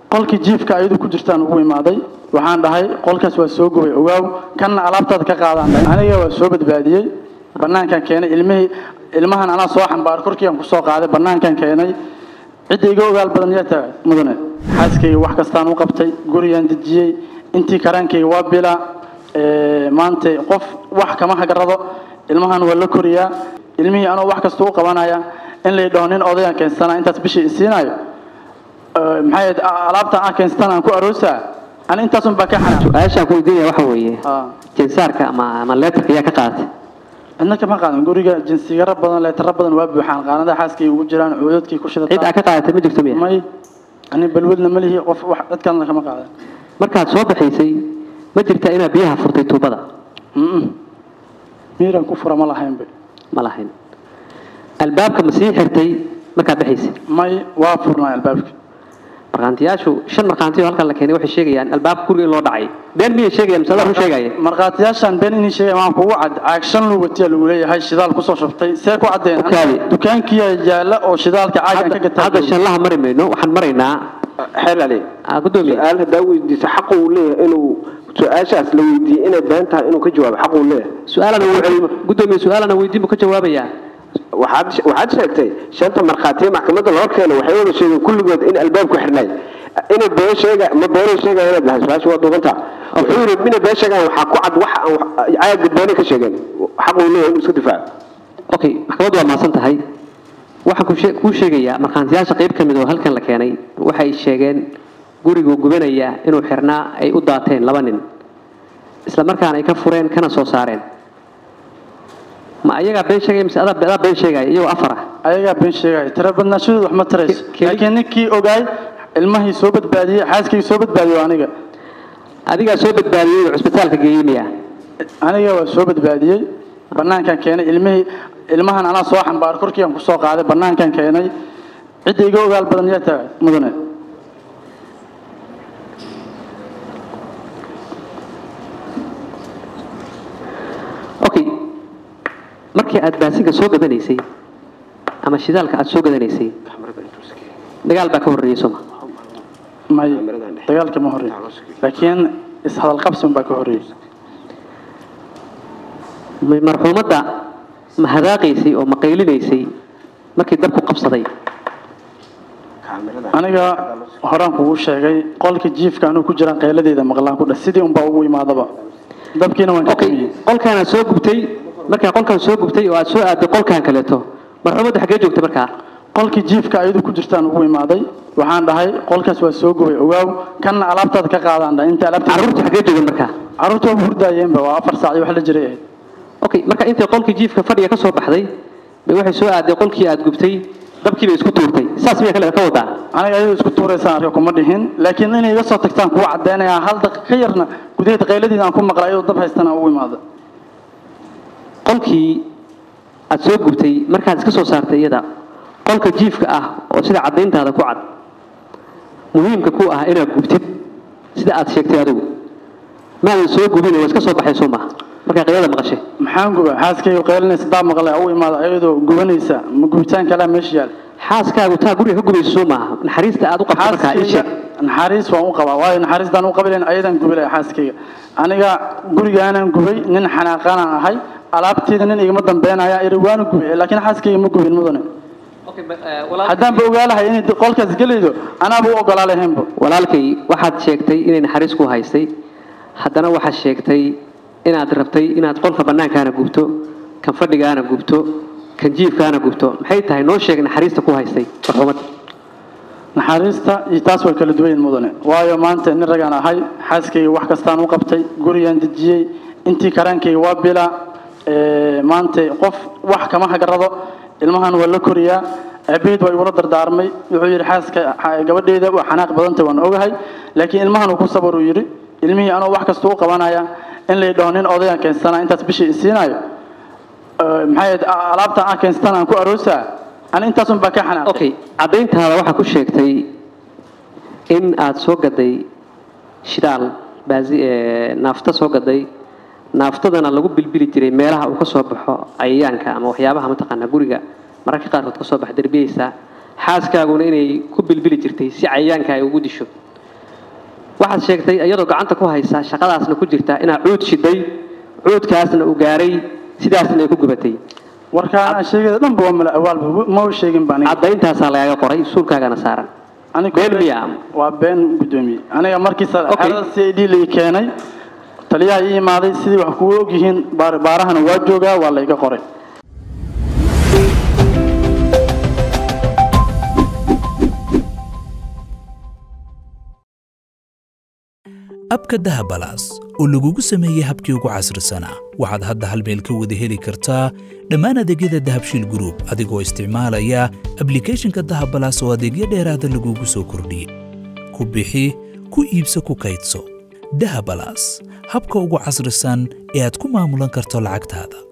qolkii jiifka ayadu ku jirtaan ugu imaaday waxaan dhahay qolkaas waa soo gubay ogaaw kanna alaabtaada ka qaadaan dhahay aniga waa soo badbaadiyey banaankan keenay ilmihii ilmahan anaa soo xambaar korkiiaan kusoo qaaday banaankan keenay cidda iga ogaal badan yaa tahay mudane xaaskayga wax kastaan u qabtay gurigaan dejiyey intii karaankayga waa bila maanta qof wax kama hagarado ilmahan waa la koriyaa ilmihii anoo wax kasta u qabanaya in lay dhaho nin odayaan keensana intaas bishii isiinayo maxay alaabtan aan keensatan aan ku aroosaa ani intaasun baa ka xanaa su-aashaan ku weydiinaya waxa weeye Ah. jinsaarka ama ama leetarka yaa ka qaadatay cidna kama qaadan guriga jinsigaro badan leetaro badan waa buuxaan qaanadaha xaaskay ugu jiraan cuudadkii ku cid aa shidataa ka qaadatay ma jirto miya may ani balwadna ma lihi qof wax dadkalna kama qaadan markaad soo baxaysay ma jirta inaad biyaha furtay tuubada Mm-mm. miiran ku fura ma lahaynba ma lahayn albaabka ma sii xirtay markaad baxaysay may waa furnaa albaabka markhaantiyaashu shan markhaantiyo halkan la keenay waxay sheegayaan albaabka guriga in loo dhacay been miyay sheegayaan mise adaa run sheegaya markhaatiyaashan been inii sheegay waan kugu cad caag shan lugatiya lagu leeyahay shidaal kusoo shubtay see ku caddeen Okaadi. dukaankiya yaalla oo shidaalka caagan ka gataa hadda shanlaha mari mayno waxaan maraynaa xeel ali ah, gudoomiye su-aal haddaa weydiisa xaq uu leeyahay inuu su-aashaas la weydiiyey inay been tahay inuu ka jawaabo xaq uu leeyahay su-aalana weydiin gudoomiye su-aalana weydiin buu ka jawaabayaa waxaad waxaad sheegtay shanta markhaatiye maxkamadda loo keenay waxay wada sheegeen kulligood in albaabku xirnay inay been sheega ma beenay sheegaya inaad lahay su-aasha waa duubanta wuxuu yidhi mina been sheegaan waxaa ku cad waxa aan wax- caaga beenay ka sheegeen xaq uu leeyahay inuu iska difaaco okay maxkamaddu waa mahadsan tahay waxaan ku shee- kuu sheegayaa markhaantiyaasha qayb ka mid oo halkan la keenay waxay sheegeen gurigu gubanaya inuu xirnaa ay u daateen laba nin isla markaana ay ka fureen kana soo saareen ma ayagaa been sheegaya mise adaa adaa been sheegaya iyagoo afar ah ayagaa been sheegaya tira badnaashadooda wax ma tarayso Ke- keli- laakiin ninkii ogaay ilmahii soo badbaadiyey xaaskayga soo badbaadiyo aniga adigaa soo badbaadiyey oo cusbitaalka geeyey miya aniga waa soo badbaadiyey banaankan keenay ilmihii ilmahan anaa soo xambaar korkiiaan kusoo qaaday banaankan keenay cidda iga ogaal badan yaa tahay mudane okay markii aad baasinka soo gadanaysay ama shidaalka aad soo gadanaysay dagaal baa ka horreeyey sooma may dagaalka ma horreey laakiin ishadalqabsan baa ka horreeyey ma- marxuumadda ma hadaaqaysay oo ma qaylinaysay markii dabku qabsaday aniga horaan kugu sheegay qolka jiifka anuu ku jiraan qayladeeda maqlaan ku dheh sidii unbaa ugu imaadaba dabkiina waan ka okay tumiyey qolkaan aad soo gubtay markaa qolkaan soo gubtay oo aad soo aaday qolkaan kaleeto marxuumadda xaggee joogtay markaa qolkii jiifka ayadu ku jirtaan ugu imaaday waxaan dhahay qolkaas waa soo gubay ogaaw kanna alaabtaada ka qaadaan dhahay inta alaabta carruurtu xaggee joogan markaa carruurta waa hurdaayeenba waa afar saac iyo wax la jiray ahayd okay marka intay qolkii jiifka fadhiga ka soo baxday bay waxay soo aaday qolkii aad gubtay dabkii bay isku tuurtay saas miyaa kale ka wadaa aniga ayadoo isku tuuraysaan arka kuma dhihin laakiin inay iga soo tagtaan kuwa caddeynaya hal daqiiq ka yarna gudaheeda qayladeeda aan ku maqlay ayadoo dab haystana ugu imaada qolkii aad soo gubtay markaad iska soo saartay iyada qolka jiifka ah oo sida caddayntaada ku cad muhiimka ku ah inaad gubtid sida aad sheegtay adigu maadan soo gubin waa iska soo baxay soo maha markaa qaylada maqashay maxaan guba xaaskayga qaylinaysa daa maqlay ugu imaada ayadoo gubanaysa ma gubitaan kalaa meesha yaal xaaskaagu taa guriga ka gubayso soo maaha naxariista aad u qabto markaa ii xaaskayga sheeg naxariis waan u qabaa waayo naxariistaan u qabilayn ayadan gubilaya xaaskayga aniga gurigaanan gubay nin xanaaqanaan ahay alaabteeda nin igama dambeynaya iri waanu gubay laakiin xaaskayga ma gubin mudane haddaanba ogaalahay inay qolkaas gelaydo anaaba u ogolaa lahaynba walaalkay waxaad sheegtay inay naxariis ku haystay haddana waxaad sheegtay inaad rabtay inaad qolka bannaankaana gubto kan fadhigaana gubto kan jiifkaana gubto maxay tahay noo sheeg naxariista ku haystay marxuumadda naxariista iyo taas waa kala duwan mudane waayo maanta nin ragaan ahay xaaskayga wax kastaan u qabtay gurigaan dejiyey intii karaankayga waa bila ee, maanta qof wax kama hagarado ilmahan waa la koriyaa aabaheed waa igula dardaarmay wuxuu yidhi xaaska xa- gabadheeda waa xanaaq badanta waan ogahay laakiin ilmahan uu ku sabar uu yidhi ilmihii anoo wax kasta u qabanaya in lay dhaho nin odayaan keensana intaas bishii isiinayo Ee, maxay ahayd, a- alaabta aan keensatan aan ku aroosaa ani intaasun baa ka xanaaqay okay caddayntaada waxaa ku sheegtay in aad soo gaday shidaal baasi ee, naafta soo gaday naaftadana lagu bilbili jiray meelaha uu ka soo baxo cayayaanka ama waxyaabaha mataqaanaa guriga mararka qaarkood ka soo baxa derbiyeysa xaaskaaguna inay ku bilbili jirtay si cayayaanka ay ugu disho waxaad sheegtay iyadoo gacanta ku haysa shaqadaasna ku jirta inaad cuud shiday cuudkaasna uu gaaray sidaasna ay ku gubatay warkaa aan sheegada dhanba waa mala awaalba ma u sheegin baan caddayntaasaa lagaaga qoray suulkaagana saaran been miya waa been gudoomiye aniga markiisa Okay. xerada c i d lai keenay taliyaha ii imaaday sidii wax kugu ogyihiin baar- baarahana waa joogaa waa layga qoray abka dahabalaas oo lagugu sameeyey habkii ugu casrisanaa waxaad hadda hal meel ka wada heli kartaa dhammaan adeegyada dahabshiil group adigoo isticmaalaya ablicathonka dahabalaas oo adeegyo dheeraada lagugu soo kordhiyey ku bixi ku iibso ku kaydso dahabalaas habka ugu casrisan ee aad ku maamulan karto lacagtaada